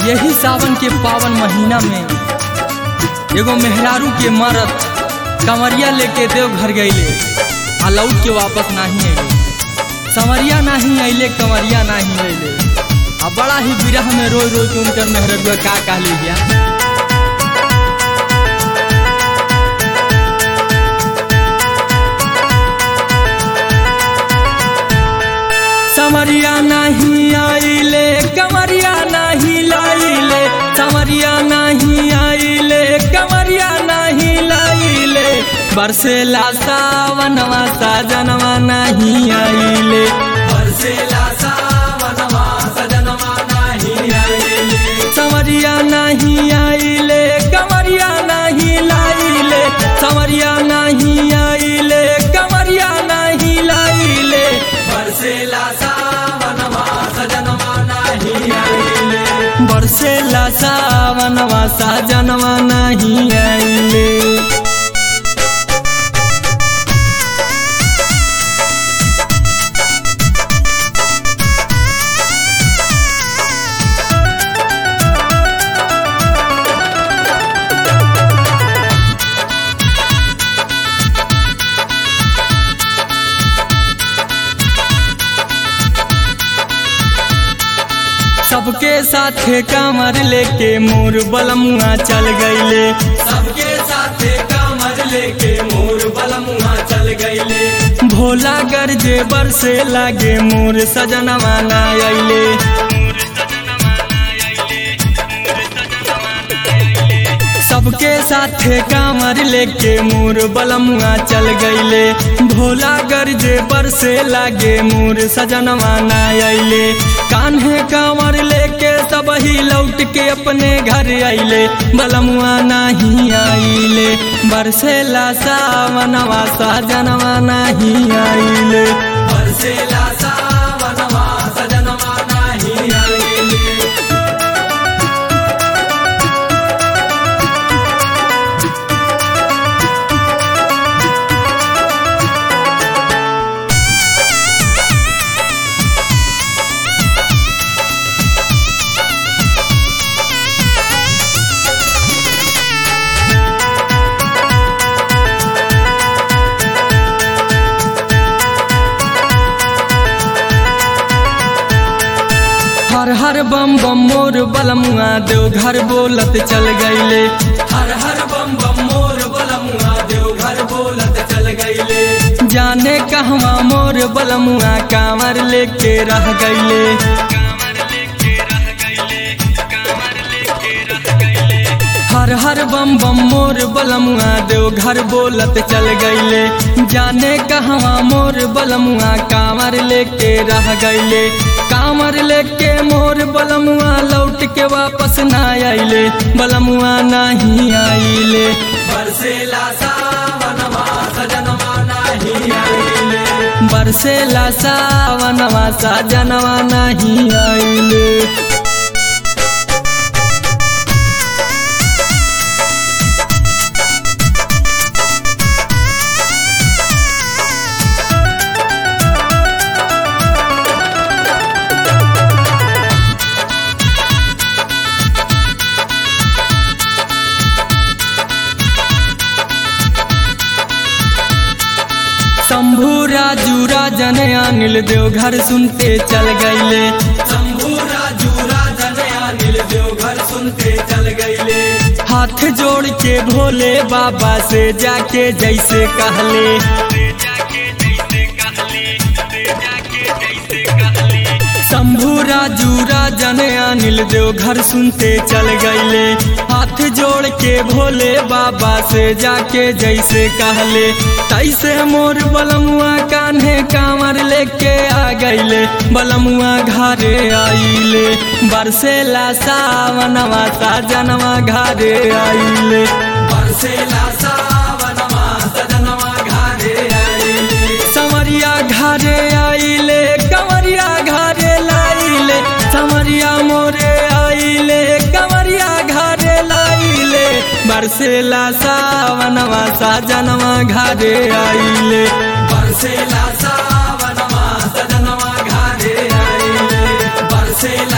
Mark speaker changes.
Speaker 1: यही सावन के पावन महीना में एगो मेहरारू के मरत कंवरिया लेके देव घर गईले आ लौट के वापस नहीं अइले संवरिया नहीं अइले कंवरिया नहीं अइले आ बड़ा ही विरह में रोई रोई के उनकर मेहरबुआ का कहली गया समरिया नहीं आइले कमरिया नहीं लाइले समरिया नहीं आइले कमरिया नहीं लाइले बरसेला सावनवा साजनवा नहीं आइले बरसेला सावनवा सजनवा नहीं आइले समरिया नहीं आइले कमरिया नहीं लाइले समरिया नहीं आइले कमरिया नहीं लाइले बरसेला सावनवा सजनवा नहीं आइले बरसेला सावनवा सजनवा नहीं आइले सबके साथे कामर लेके मोर बलमुआ चल गईले सबके साथे कामर लेके मोर बलमुआ चल गईले भोला गरजे बरसे लागे मोर सजनवा ना अइले सबके साथे कामर लेके मोर बलमुआ चल गईले भोला गरजे बरसे लागे मोर सजनवा ना अइले कान्हे कांवर लेके सब ही लौट के अपने घर आइले बलमुआ नहीं आइले बरसेला सावनवा सजनवा नहीं आइले बरसेला सावनवा सजनवा नहीं आइले हर हर बम बम मोर बलमुआ देव घर बोलत चल गईले हर हर बम बम मोर बलमुआ देव घर बोलत चल गईले जाने कहवा मोर बलमुआ कांवर लेके रह गईले हर हर बम बम मोर बलमुआ देव घर बोलत चल गईले जाने कहवा मोर बलमुआ कांवर लेके रह गईले कांवर लेके मोर बलमुआ लौट के वापस ना आइले बलमुआ नहीं आइले बरसेला सावनवा सजनवा नहीं आइले बरसेला सावनवा सजनवा नहीं आइले शंभू राजू राजन अनिल देव घर सुनते चल गईले शंभू राजू राजन अनिल देव घर सुनते चल गईले हाथ जोड़ के भोले बाबा से जाके जैसे कहले शंभू राजू राजन अनिल देव घर सुनते चल गईले हाथ जोड़ के भोले बाबा से जाके जैसे कहले तैसे मोर बलमुआ कान्हे कांवर लेके आ गईले बलमुआ घरे आइले बरसेला सावनवा साजनवा घरे आइले बरसेला सावनवा सजनवा घरे आइले समरिया घरे आइले कंवरिया घरे लाइले समरिया मोरे आइले कंवरिया घरे लाइले बरसेला सावनवा साजनवा घरे आइले बरसेला सावनवा सजनवा घरे आइले बरसेला